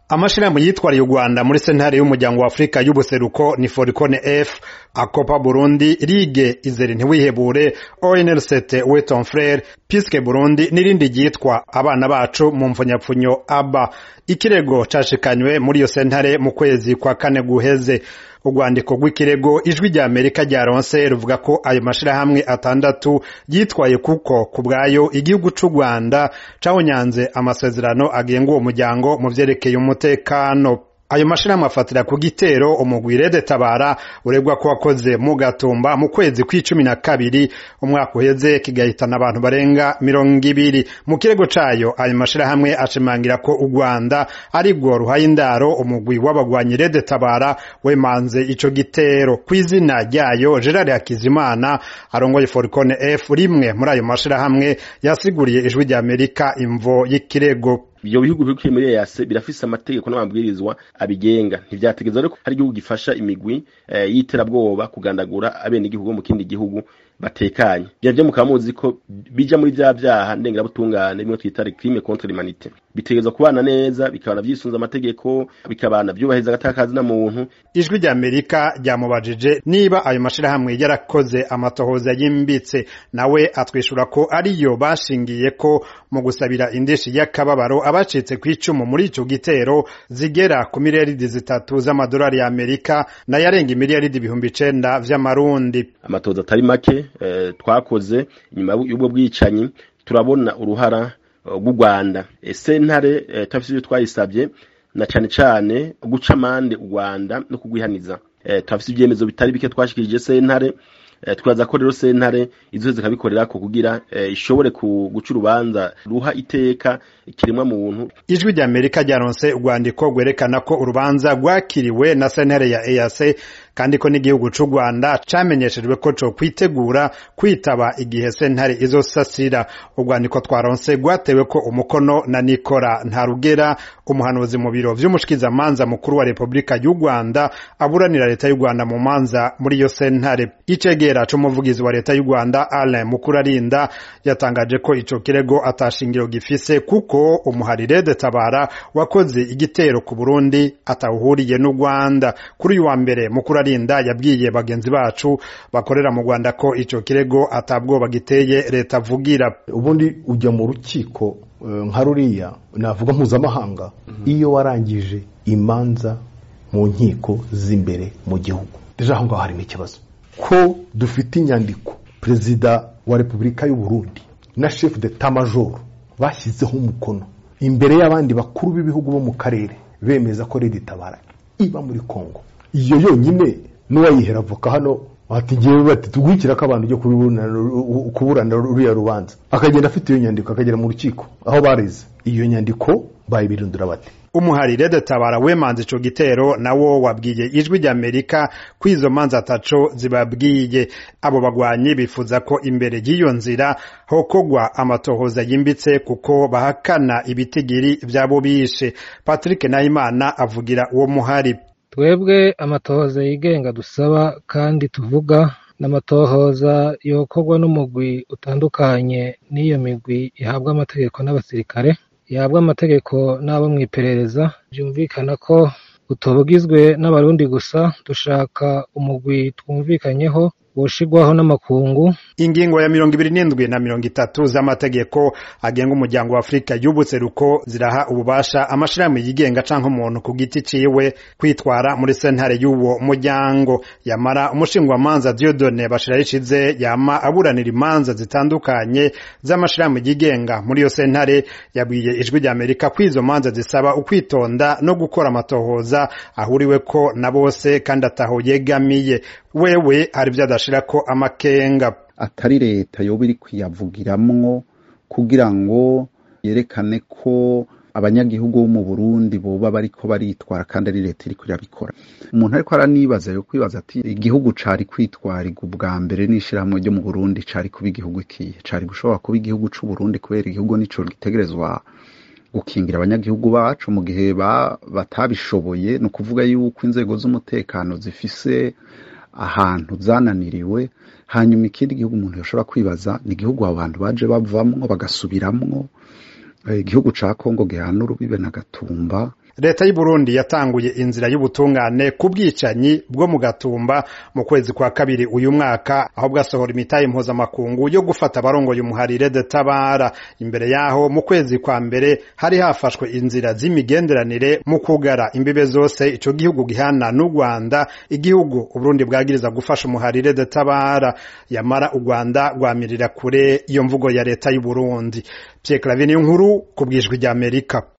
amashirahamwe yitwariye u Rwanda muri sentare y'umuryango wa Afrika y'ubuseruko ni Foricone F Akopa Burundi Ligue Izere ntiwihebure ONLCT Weton Frere Piske Burundi n'irindi ryitwa abana bacu mu mfunyapfunyo aba ikirego cashikanywe muri iyo sentare mu kwezi kwa kane guheze urwandiko rw'ikirego ijwi rya amerika ryaronse ruvuga ko ayo mashirahamwe atandatu yitwaye kuko ku bwayo igihugu c'u rwanda cahonyanze amasezerano agenga uwo muryango mu vyerekeye umutekano ayo mashirahamwe afatira ku gitero umugwi Rede Tabara uregwa ko wakoze mu gatumba mu kwezi kw'icumi na kabiri umwaka uheze kigahitana abantu barenga mirongo ibiri mu kirego cayo ayo mashirahamwe ashimangira ko u Rwanda ari rwo ruhaye indaro umugwi w'abagwanyi Rede Tabara wemanze ico gitero kw'izina ryayo Gerard Hakizimana arongoye Foricone F rimwe muri ayo mashirahamwe yasiguriye ijwi rya Amerika imvo y'ikirego ibyo bihugu biri muri EAC birafise amategeko n'amabwirizwa abigenga ntivyategeza rero hari igihugu gifasha imigwi e, y'iterabwoba kugandagura abene igihugu mu kindi gihugu batekanye bya byo mukaba muzi ko bija muri vya vyaha ndengera butungane bimwe twita crime contre l'humanité bitegezwa kubana neza bikabana vyisunza amategeko bikabana vyubahiriza agatakazi na muntu ijwi rya Amerika ryamubajije niba ayo mashirahamwe yarakoze amatohoza yimbitse nawe atwishura ko ariyo bashingiye ko mu gusabira indishi y'akababaro abacitse kw'icumu muri ico gitero zigera ku miliyaridi zitatu z'amadolari ya Amerika nayarenga imiliyaridi ibihumbi icenda vy'amarundi amatohoza atari make eh, twakoze inyuma y'ubwo bwicanyi turabona uruhara rw'u Rwanda sentare eh, tafise ibyo twayisabye na cane cane guca amande u Rwanda no kugwihaniza eh, tafise ibyemezo bitari bike twashikirije sentare eh, twaza ko rero sentare izo zikabikorera ko kugira eh, ishobore guca urubanza ruha iteka kiremwa muntu ijwi rya Amerika ryaronse urwandiko rwerekana ko urubanza rwakiriwe na sentare ya EAC kandi ko n'igihugu c'u Rwanda camenyeshejwe ko co kwitegura kwitaba igihe sentare izosasira urwandiko twaronse rwatewe ko umukono na Nikora Ntarugera umuhanuzi mu biro vy'umushikizamanza mukuru wa Republika y'u Rwanda aburanira leta y'u Rwanda mu manza muri iyo sentare icegera c'umuvugizi wa leta y'u Rwanda Alain Mukurarinda yatangaje ko ico kirego atashingiro gifise kuko umuharire de Tabara wakoze igitero ku Burundi atawuhuriye n'u Rwanda kuri uyu wa mbere mukuru arinda yabwiye bagenzi bacu bakorera mu Rwanda ko ico kirego atabwoba giteye leta avugira ubundi ujya mu rukiko nka ruriya navuga mpuzamahanga iyo warangije imanza mu nkiko z'imbere mu gihugu deja aho ngaho harimo ikibazo ko dufite inyandiko perezida wa repubulika y'u Burundi na chef d'etat major bashyizeho umukono imbere y'abandi bakuru b'ibihugu bo mu karere bemeza ko Leta itabara iba muri Kongo iyo yonyine n'uwayihera avoka hano bati ngewe bati tugurikira ko abantu ujya kuburana ruriya rubanza akagenda afite iyo nyandiko akagera mu rukiko aho bareze iyo nyandiko bayibirindura bati umuharire de tabara wemanze ico gitero nawo wabwiye ijwi rya Amerika ko izo manza ataco zibabwiye abo bagwanyi bifuza ko imbere y'iyo nzira hokogwa amatohoza yimbitse kuko bahakana ibitigiri vyabo bishe Patrick Nahimana avugira uwo muhari twebwe amatohoza yigenga dusaba kandi tuvuga n'amatohoza yokorwa n'umugwi utandukanye n'iyo migwi ihabwa amategeko n'abasirikare ihabwa amategeko n'abo mu iperereza byumvikana ko utubugizwe n'abarundi gusa dushaka umugwi twumvikanyeho woshigwaho n'amakungu ingingo ya mirongo ibiri n'indwi na mirongo itatu z'amategeko agenga umuryango wa afurika y'ubuseruko ziraha ububasha amashirahamwe yigenga canke umuntu ku giti ciwe kwitwara muri sentare y'uwo muryango yamara umushingwamanza diodone bashirayishize yama aburanira imanza zitandukanye z'amashirahamwe yigenga muri iyo sentare yabwiye ijwi rya amerika ko izo manza zisaba ukwitonda no gukora amatohoza ahuriweko na bose kandi ataho yegamiye wewe hari vyo adashirako amakenga atari leta yoba iri kuyavugiramwo kugira ngo yerekane ko abanyagihugu bo mu Burundi boba bariko baritwara kandi ari leta iriko irabikora umuntu ariko aranibaza yo kwibaza ati igihugu cari kwitwarirwa ubwa mbere n'ishirahamwe ryo mu Burundi cari kuba igihugu ikihe cari gushobora kuba igihugu c'u Burundi kubera igihugu nico gitegerezwa gukingira abanyagihugu bacu mu gihe batabishoboye ni ukuvuga yuko inzego z'umutekano zifise ahantu zananiriwe hanyuma ikindi gihugu umuntu yashobora kwibaza ni igihugu abo bantu baje bavamwo bagasubiramwo igihugu ca Kongo gihana urubibe na Gatumba leta y'u Burundi yatanguye inzira y'ubutungane ku bwicanyi bwo mu gatumba mu kwezi kwa kabiri uyu mwaka aho bwasohora imitahe mpuzamakungu yo gufata abarongoye umuharire de tabara imbere yaho mu kwezi kwa mbere hari hafashwe inzira z'imigenderanire mu kugara imbibe zose ico gihugu gihana n'u Rwanda igihugu Uburundi bwagiriza gufasha umuharire de tabara yamara u Rwanda rwamirira kure iyo mvugo ya leta y'u Burundi Pierre Claver nkuru ku bwijwi rya Amerika